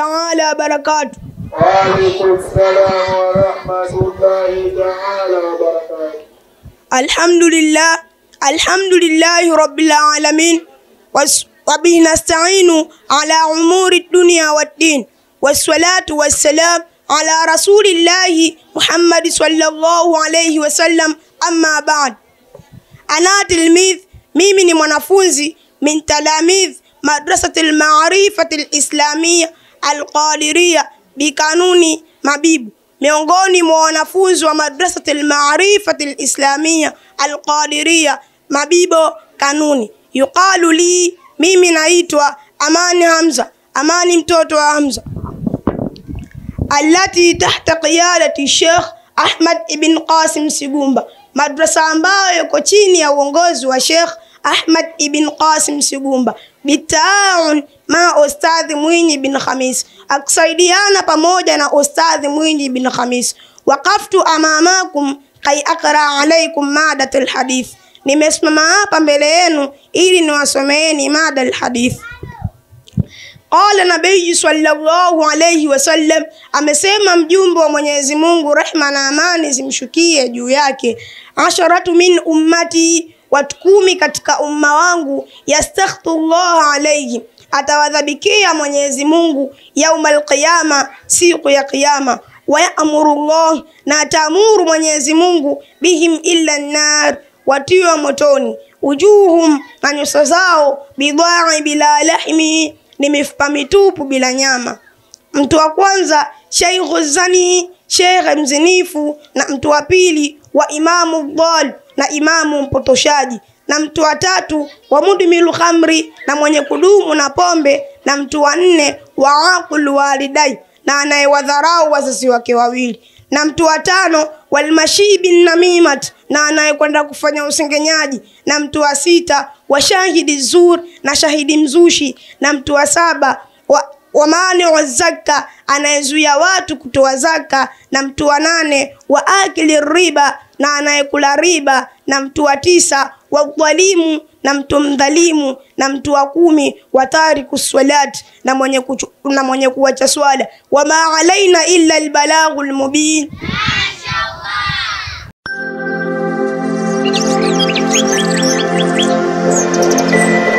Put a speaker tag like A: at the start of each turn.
A: تعالى وبركاته
B: وعليكم السلام ورحمة الله تعالى وبركاته
A: الحمد لله الحمد لله رب العالمين وس- وبه نستعين على أمور الدنيا والدين والصلاة والسلام على رسول الله محمد صلى الله عليه وسلم أما بعد أنا تلميذ mimi ni mwanafunzi min talamidh madrasati lmarifati lislamia alqadiria bikanuni mabibu miongoni mwa wanafunzi wa madrasati lmarifati lislamia alqadiria mabibo kanuni yuqalu li mimi naitwa amani hamza amani mtoto wa hamza التي تحت قيادة الشيخ Ahmad ibn Qasim Sigumba, madrasa ambayo iko chini ya uongozi wa Sheikh Ahmad ibn Qasim Sigumba, bitaun ma Ustadhi Mwinyi bin Khamis, akisaidiana pamoja na Ustadhi Mwinyi bin Khamis. Waqaftu amamakum kai akra alaikum madat alhadith, nimesimama hapa mbele yenu ili niwasomeeni mada alhadith. Qala nabii sallallahu alayhi wasallam, amesema mjumbe wa Mwenyezi Mungu, rehma na amani zimshukie juu yake, asharatu min ummati, watu kumi katika umma wangu, yastakhtu llaha alayhi, atawadhabikia Mwenyezi Mungu yaumal qiyama, siku ya Kiyama, wayamuru llah, na ataamuru Mwenyezi Mungu bihim illa nnar, watiwa motoni, ujuhum, na nyuso zao, bidai bila lahmi ni mifupa mitupu bila nyama. Mtu wa kwanza sheikhu zani, shekhe mzinifu, na mtu wa pili wa imamu dhal, na imamu mpotoshaji, na mtu wa tatu wa mudmilu khamri, na mwenye kudumu na pombe, na mtu wa nne wa aqul walidai, na anayewadharau wazazi wake wawili, na mtu wa tano walmashibi namimat, na anayekwenda kufanya usengenyaji, na mtu wa sita wa shahidi zur, na shahidi mzushi, na mtu wa saba wa wa mani wa zaka, anayezuia watu kutoa zaka, na mtu wa nane wa akili riba, na anayekula riba, na mtu wa tisa wa dhalimu, na mtu mdhalimu, na mtu wa kumi wa tariku swalati, na mwenye kuchu, na mwenye kuacha swala. Wama alaina illa albalaghu almubin.
B: Thank you.